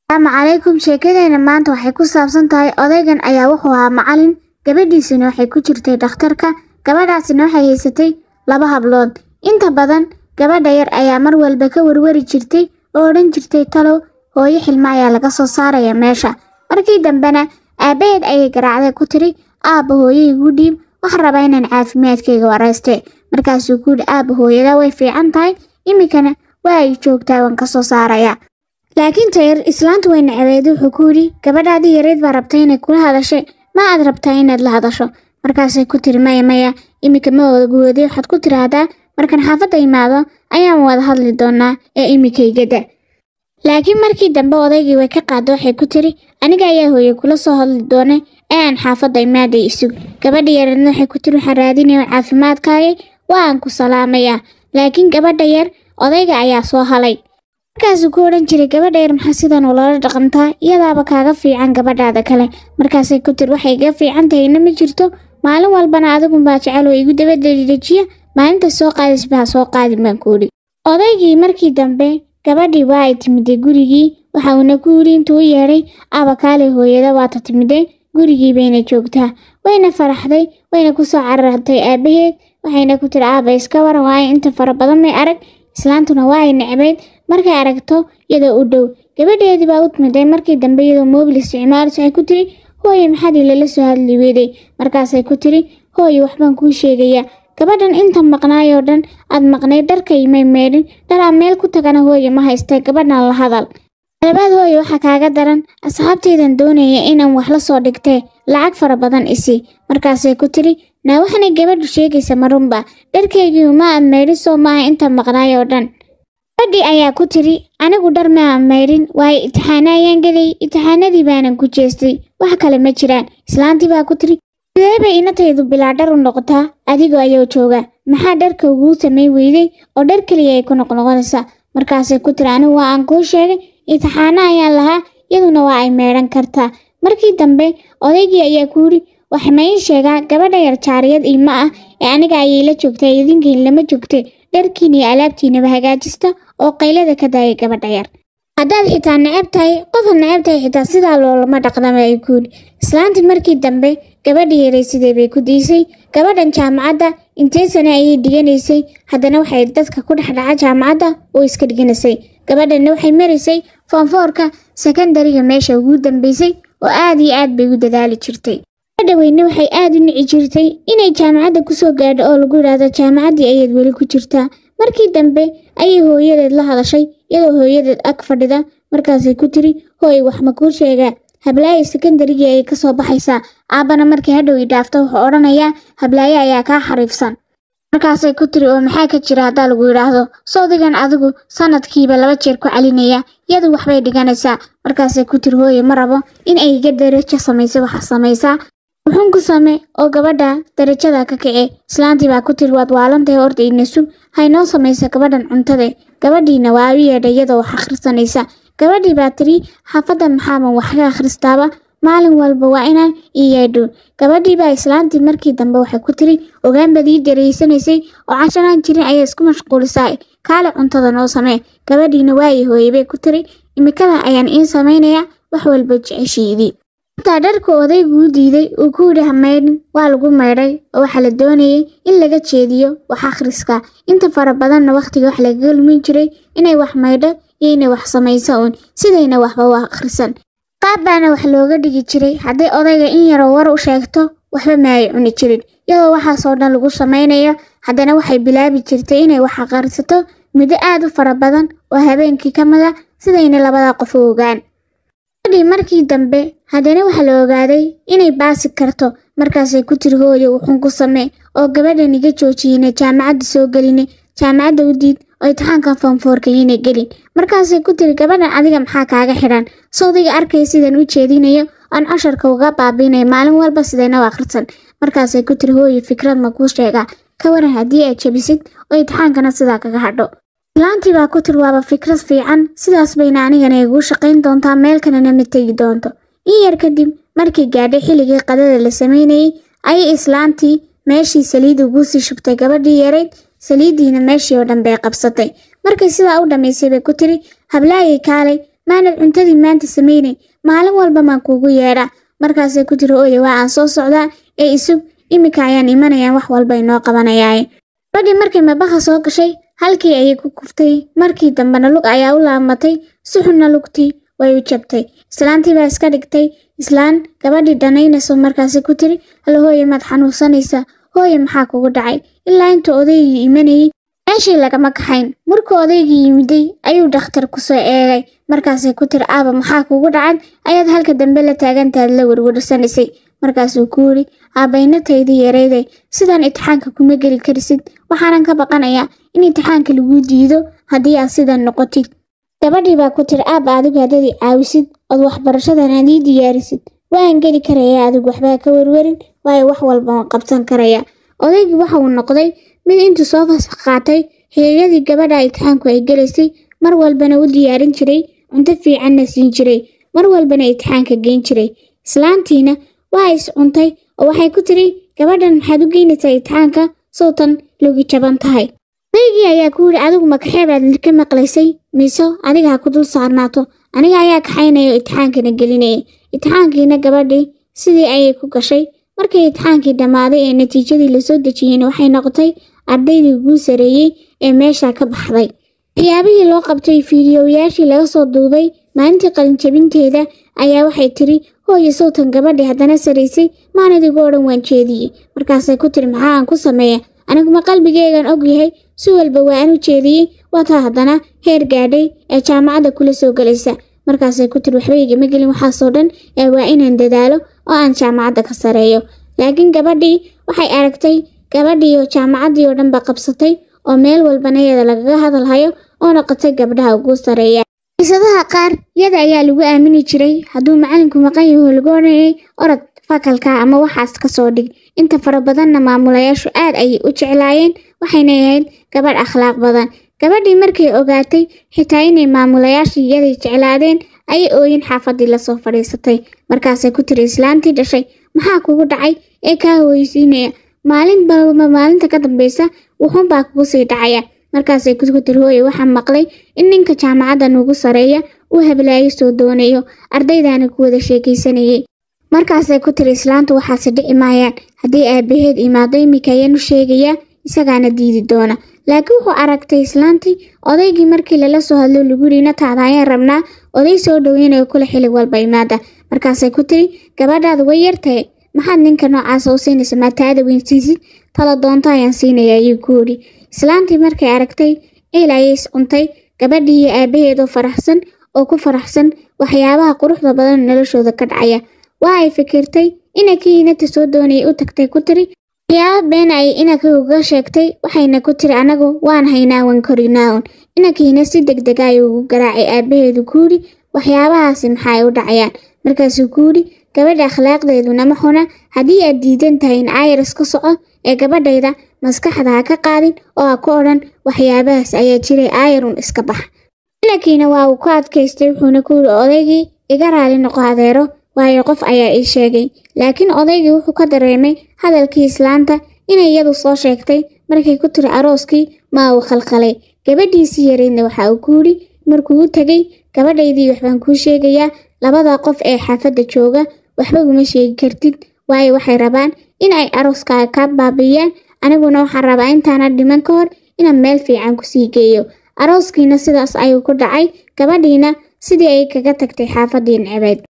asalaamu calaykum sheekadeena maanta waxay ku saabsan tahay odaygan ayaa wuxuu ahaa macalin gabadhiisina waxay ku jirtay dhakhtarka gabadhaasina waxay haysatay laba hablood inta badan gabadha yar ayaa mar walba ka warwari jirtay oo odhan jirtay talow hooyo xilmo ayaa laga soo saaraya meesha markii dambena aabbaheed ayay garaacday ku tiri aabba hooyo igu dhiib waxaan rabaa inaan caafimaadkayga warayste markaasuu ku yidhi aabba hooyada way fiican tahay iminkana waa ay joogtaa waan ka soo saaraya laakiin tayar islaantu way nacabeed wuxuu ku yidhi gabadhaadii yareyd baa rabtay inay kula hadashay ma aad rabtaa inaad la hadasho markaasay ku tiri maya maya iminka ma odagoode waxaad ku tiraahdaa markaan xaafadda imaado ayaan wada hadli doonaa ee imikaygada laakiin markii dambe odaygii way ka qaada waxay ku tiri aniga ayaa hooye kula soo hadli doona ee aan xaafadda imaaday isug gabadha yareedna waxay ku tiri waxaan raadinaya caafimaadkaagay waa aan ku salaamayaa laakiin gabadha yar odayga ayaa soo halay markaasuu ku odhan jiray gabadha yar maxaa sidan ulala dhaqantaa iyadaaba kaaga fiican gabadhaada kale markaasay ku tiri waxay iga fiican tahayna ma jirto maalin walbana adigunbaa jecel oo igu dabaddejiya maalinta soo qaadisba ha soo qaadin baan ku idhi odaygii markii dambe gabadhii waa ay timiday gurigii waxa uuna ku yidhi intuu u yeedhay abakaaley hooyada waata timidee gurigii bayna joogtaa wayna faraxday wayna ku soo carartay aabbaheed waxayna ku tiri aaba iska waran waayo inta fara badan may arag islaantuna waa ay necbayd markay aragto iyadoo u dhow gabadheedii baa u timiday markii dambe iyadoo moobil isticmaalayso ay ku tiri hooye maxaad ilala soo hadli weeday markaasay ku tiri hooye waxbaan kuu sheegayaa gabadhan inta maqnaayoo dhan aad maqnayd dharkaymay meedhin dhar aan meel ku tagana hooye ma haystee gabadhan la hadal labaad hooye waxaa kaaga daran asxaabtaydan doonaya inaan wax la soo dhigtee lacag fara badan isi markaasay ku tiri naa waxanay gabadhu sheegaysa marunba dharkaygii uma aad meydhin soo maaha inta maqnaayoo dhan gabadhii ayaa ku tiri anigu dhar ma aan maydhin waayo itixaana ayaan gelay itixaanadii baanan ku jeestay wax kale ma jiraan islaantii baa ku tiri sidee bay inataydu bilaa dhar u noqotaa adigoo ayuu jooga maxaa dharka uguu samay weyday oo dhar keliya ay ku noqnoqonaysaa markaasay ku tiri anigu waa aan kuu sheegay itixaana ayaan lahaa iyaduna waa ay meedhan kartaa markii dambe odaygii ayaa ku yidhi waxa ma ii sheegaa gabadha yar jaariyad iima ah ee aniga ayay la joogtay idinkiin lama joogtay dharkiin iyo alaabtiinaba hagaajista oo qaylada ka daayay gabadha yar haddaad xitaa necab tahay qofaad necab tahay xitaa sidaa loolama dhaqdama ay ku yidhi islaantii markii dambe gabadha yaray sidee bay ku diisay gabadhan jaamacadda intee sane ayay dhiganaysay haddana waxay dadka ku dhex dhaca jaamacadda oo iska dhiganaysay gabadhanna waxay maraysay foonfoorka sekandariga meesha ugu dambaysay oo aad iyo aad bay u dadaali jirtay gabadha weyne waxay aad u nici jirtay inay jaamacadda kusoo gaadho oo lagu yidhaahdo jaamacaddii ayaad weli ku jirtaa markii dambe ayay hooyadeed la hadashay iyadoo hooyadeed ag fadhida markaasay ku tiri hooy wax ma kuu sheegaa hablaayo sekandarigii ayay ka soo baxaysaa aabbana markii hadhow ii dhaafto wuxuu odhanayaa hablaayo ayaa kaa xariifsan markaasay ku tiri oo maxaa ka jira haddaa lagu yidhaahdo sawdigan adigu sanadkiiba laba jeer ku celinaya iyadu waxbay dhiganaysaa markaasay ku tiri hooye ma rabo in ay iga darajo samaysa waxa samaysaa wuxuun ku same oo gabadha darajada ka kace islaantii baa ku tiri waad waalantahay horta ina sug haynoo samaysa gabadhan cuntade gabadhiina waa u yeedha iyadoo wax akhrisanaysa gabadhii baa tiri xaafadda maxaaban wax ka akhristaaba maalin walba waa inaan ii yeedho gabadhii baa islaantii markii dambe waxay ku tiri ogaan baad ii dareysanaysay oo casharaan jirin ayaa isku mashquulisaa kaale cuntada noo samee gabadhiina waayi hooye bay ku tiri imikada ayaan iin samaynayaa wax walba jeceshiidii intaa dharka odaygu u diiday uu ku yidhi ha maydhin waa lagu maydhay oo waxaa la doonayay in laga jeediyo wax akhriska inta fara badanna wakhtiga wax lagaga lumin jiray inay wax maydho iyo inay wax samayso uun sidayna waxba u akhrisan qaab baana wax looga dhigi jiray hadday odayga in yaroo war u sheegto waxba ma ay cuni jirin iyadoo waxaasoo dhan lagu samaynayo haddana waxay bilaabi jirtay inay wax akhrisato muddo aad u fara badan oo habeenkii ka mid a sidayna labada qof u ogaan gabadhii markii dambe haddana waxaa la ogaaday inay baasi karto markaasay ku tiri hooyo wuxuun ku samee oo gabadhan iga joojiyeyna jaamacadda soo geline jaamacadda u diid oo imtixaankan foonfoorka yina gelin markaasay ku tiri gabadhan adiga maxaa kaaga xidhan sawdiga arkaya sidan u jeedinayo aan casharka uga baabiinaya maalin walba sidayna u akhrisan markaasay ku tiri hooyo fikrad ma kuu sheegaa ka waran haddii aad jabisid oo imtixaankana sidaa kaga hadho islaantii baa ku tiri waaba fikrad fiican sidaas bayna anigana iguu shaqayn doontaa meel kalena ma tegi doonto in yar kadib markii gaadhay xilligii qadada la samaynayey ayay islaantii meeshii saliid ugu sii shubtay gabadhii yarayd saliiddiina meeshii oo dhan bay qabsatay markay sidaa u dhammaysay bay ku tiri hablaayay kaalay maanad cuntadii maanta samaynay maalin walba maan kuugu yeedhaa markaasay ku tiri hooye waa aan soo socdaa ee isug iminka ayaan imanayaan wax walba inoo qabanayaaye gabadhii markay mabaha soo gashay halkii ayay ku kuftay markii dambena lug ayaa u laamatay si xunna lugtii way u jabtay islaantii baa iska dhigtay islaan gabadhii dhanaynayso markaasi ku tiri hal hooye maad xanuunsanaysaa hooye maxaa kugu dhacay ilaa intuu odaygii imanayay meeshii lagama kaxayn markuu odaygii yimiday ayuu dhakhtar kusoo eegay markaasay ku tiri aaba maxaa kugu dhacad ayaad halka dambe la taagantaad la werwersanaysay markaasuu ku yidhi aabaynataydii yarayday sidaan itixaanka kuma geli karisid waxaanan ka baqanayaa in itixaanka laguu diido haddii aad sidan noqotid gabadhii baa ku tiri aaba adigu haddaad i caawisid ood waxbarashadan aad ii diyaarisid waan geli karayaa adigu waxbaa ka werwerin waayo wax walba waan qabsan karayaa odaygii waxa uu noqday mid intuu soo fasax qaatay hooyadii gabadha itixaanku ay gelaysay mar walbana u diyaarin jiray cunto fiicanna siin jiray mar walbana itixaanka geyn jiray islaantiina waa is cuntay oo waxay ku tiri gabadhan maxaad u geynaysaa itixaanka sowtan logi jaban tahay odaygii ayaa ku yidhi adigu makaxeebaad ka maqlaysay miiso adiga ha ku dul saarnaato aniga ayaa kaxaynaya oo itixaankana gelinaya itixaankiina gabadhii sidii ayay ku gashay markii itixaankii dhammaaday ee natiijadii lasoo dejiyeyna waxay noqotay ardaydii ugu sareeyey ee meesha ka baxday waxyaabihii loo qabtay fiidiyowayaashii laga soo duubay maalintii qalinjabinteeda ayaa waxay tiri hooye sowtan gabadhii haddana saraysay maanadigu odhan waan jeediyey markaasay ku tiri maxaa aan ku sameeya aniguma qalbigeygan og yahay si walba waa aan u jeediyey waataa haddana heer gaadhay ee jaamacadda kula soo gelaysa markaasay ku tiri waxba igama gelin waxaasoo dhan ee waa inaan dadaalo oo aan jaamacadda ka sareeyo laakiin gabadhii waxay aragtay gabadhii oo jaamacaddii oo dhanba qabsatay oo meel walbana iyada lagaga hadalhayo oo noqotay gabdhaha ugu sareeya xiisadaha qaar yada ayaa lagu aamini jiray hadduu macalinku maqan yaho lagu odhanayay orod fakalka ama waxaas ka soo dhig inta fara badanna maamulayaashu aad ayay u jeclaayeen waxayna ahayd gabadh akhlaaq badan gabadhii markay ogaatay xitaa inay maamulayaashii iyaday jeclaadeen ayay ooyin xaafadii lasoo fadhiisatay markaasay ku tiri islaantii dhashay maxaa kugu dhacay ee kaa hooysiinaya maalin balba maalinta ka dambeysa wuxuunbaa kugu sii dhacaya markaasay ku tiri hooye waxaa maqlay in ninka jaamacadda nugu sareeya uu hablaayo soo doonayo ardaydaana ku wada sheekaysanayay markaasay ku tiri islaantu waxaase dhici maayaan haddii aabaheed imaado iminka ayaan u sheegayaa isagaana diidi doona laakiin wuxuu aragtay islaantii odaygii markii lala soo hadlo lagu yidhi nataada ayaan rabnaa oday soo dhoweynayo kula xili walba imaada markaasay ku tiri gabadhaada way yartahay maxaad ninka noocaasa u siinaysa maataada weynsiisid tala doonto ayaan siinaya ayuu ku yidhi islaantii markay aragtay ciil ayay is cuntay gabadhii iyo aabaheedoo faraxsan oo ku faraxsan waxyaabaha quruxda badan noloshooda ka dhacaya waa ay fikirtay inakii inata soo doonayay u tagtay ku tiri waxyaaba been ay inaka uga sheegtay waxayna ku tiri anagu waan haynaa wan korinaaun inakiina si deg dega ayuu ugu garaacay aabaheedu ku yidhi waxyaabahaasi maxaay u dhacayaan markaasuu ku yidhi gabadha akhlaaqdeeduna ma xuna haddii aad diidan tahay in ayras ka soco ee gabadhayda maskaxda ha ka qaadin oo ha ku odhan waxyaabahaas ayaa jiray ayarun iska bax inakiina waa uu ku adkaystay wuxuuna ku yidhi odaygii iga raali noqo adeero waayo qof ayaa ii sheegay laakiin odaygii wuxuu ka dareemay hadalkii islaanta inay iyadu soo sheegtay markay ku tiri arooskii maa uu khalkhalay gabadhiisii yaraydna waxa uu ku yidhi markuu u tegey gabadhaydii waxbaan kuu sheegayaa labada qof ee xaafadda jooga waxba uma sheegi kartid waayo waxay rabaan in ay arooskaaga kaa baabiiyaan aniguna waxaan rabaa intaana dhiman ka hor inaan meel fiican kusii geeyo arooskiina sidaas ayuu ku dhacay gabadhiina sidii ay kaga tagtay xaafadii necebeed